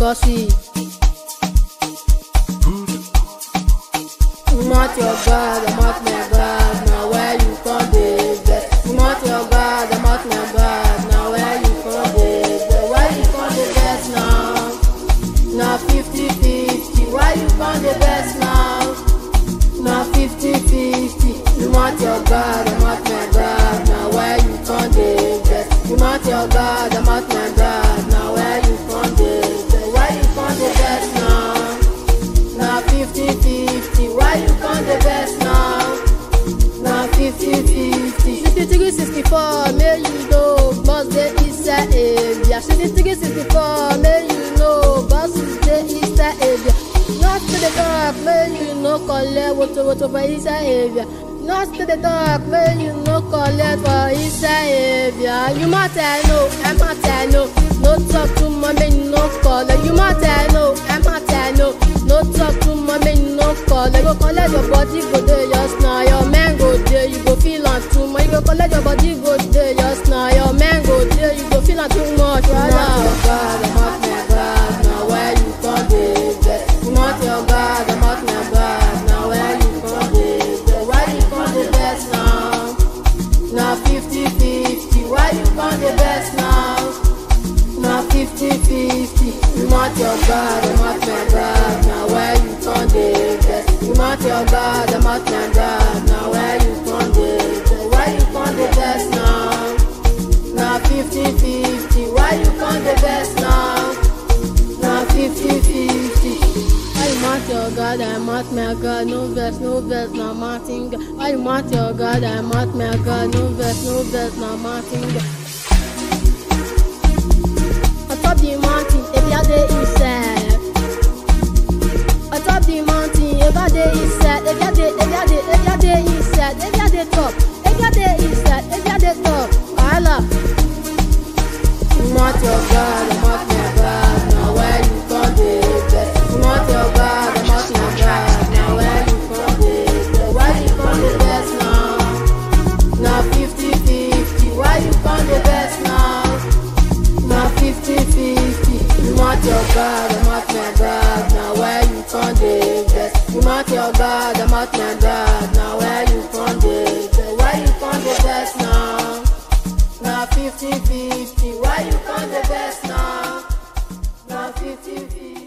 bossy. I'm not your God, I'm not my God. Now where you come dey vex? I'm not your God, I'm not my God. Now where you come dey vex? Why you come dey vex now? Na fifty fifty. Why you come dey vex now? Na fifty fifty. You want your God, I'm not my God. Now where you come dey vex? You want your God, I'm not my God. Now where you come dey vex? Why you come dey vex now? Na fifty fifty. Why you come dey vex now? Na fifty fifty. Sixty three sixty four. May you know boss dey inside area. Sixty three sixty four. May you know boss dey inside area. Not to the talk, may you no collect woto woto for inside area. Not to the talk, may you no collect for inside area. You matter no, I matter no. No talk to my man, no collect. You matter no, I matter no. No talk to my man, no collect. Go collect your body, go there just now. Your man go there, you go feel on too much. You go collect your body, go there just now. Your man go there, you go feel on too much. Right now. God, I'm not my God. Now where you come dey vex? You want your God, I'm not my God. Now where you come dey vex? Why you come dey vex now? Na fifty fifty. Why you come dey vex now? Na fifty fifty. You want your God, I'm not my God. Now where you come dey vex? You want your God, I'm not my God. Now where you come dey vex? Why you come dey vex now? Na fifty fifty. Why you come dey vex now? Na fifty fifty. Why you want your God, I'm not my God. No vex, no vex, no Martin. God. Why you want your God, I'm not my God. No vex, no vex, no Martin. God. On top the mountain, if you dey inside. On top the mountain, if you dey inside, if you dey, if you dey, if you dey inside, if you dey top, if you dey inside, if you dey top, wahala. You want your God, I'm not my God. Now where you come dey vex? You want your God, I'm not my God. Now where you come dey vex? Why you come dey vex now? Na fifty fifty. Why you come dey vex now? Na fifty fifty. You want your God, I'm not my God. Now where you come dey vex? You want your God, I'm not my God. Now where you come dey vex? Why you come dey vex now? Na fifty fifty. Why you come dey vex now? Na fifty fifty.